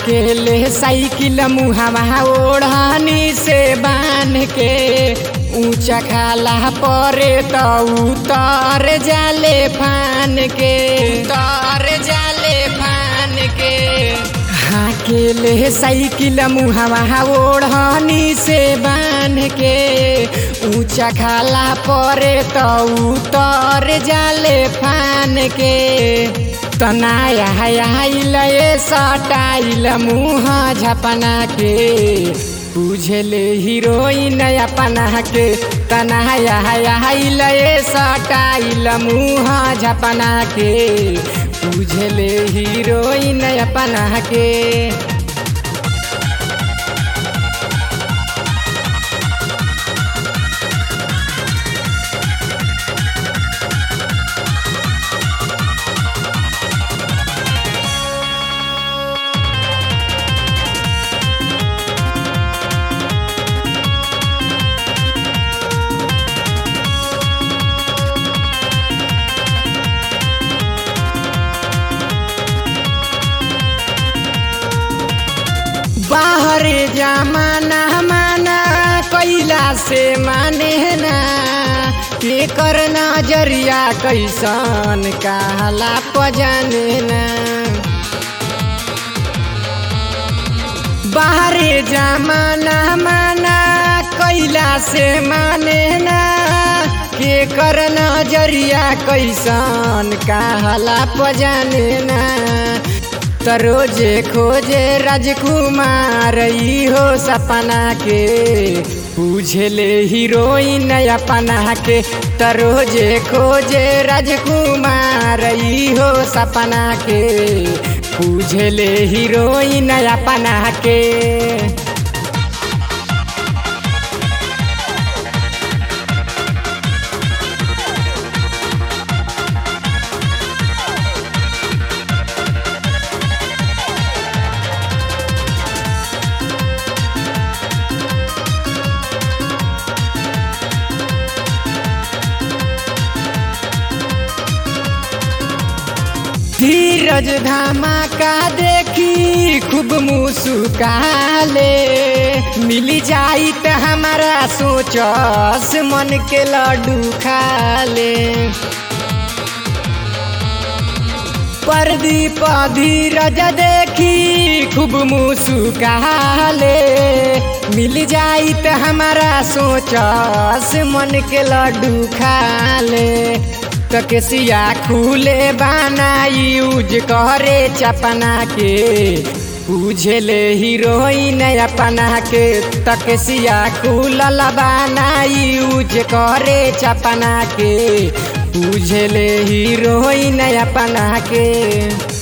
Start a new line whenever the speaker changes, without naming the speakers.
हाकेले cycle मुहावा ओढ़नी से बांध के ऊंचा खाला परे तो उतर जाले फान के उतर जाले फान के हाकेले साइकिल मुहावा ओढ़नी से बांध के ऊंचा खाला परे तो उतर जाले फान के तनाया आइल सटाइल मुँह झपना के बुझले हीरोइन अपना के तनाया आइल सटाइल मुँह झपना के बुझले हीरोइन अपना के बाहर जमाना माना कैला से माने ना के कर नजरिया कैसन कहला पजाने ना बाहर जमाना माना कैला से माने ना के कर नजरिया कैसन कहला पजाने ना तरोजे खोजे राजकुमार हो सपना के पूछले हीरोइन अपना के तरोजे खोजे राजकुमार हो सपना के पूछले हीरोइन अपना के धीरज धमाका देखी खूब मुस्काले मिली जाई त हमारा सोचस मन के लड्डू खाले परदीप धीरज देखी खूब मुस्काले मिल जाई त हमारा सोचस मन के लड्डू खाले तकसिया खुले बनाई यूज करे चपना के बुझले हीरोइन अपना के तकसिया खुलल बनाई यूज करे चपना के बुझले हीरोइन अपना के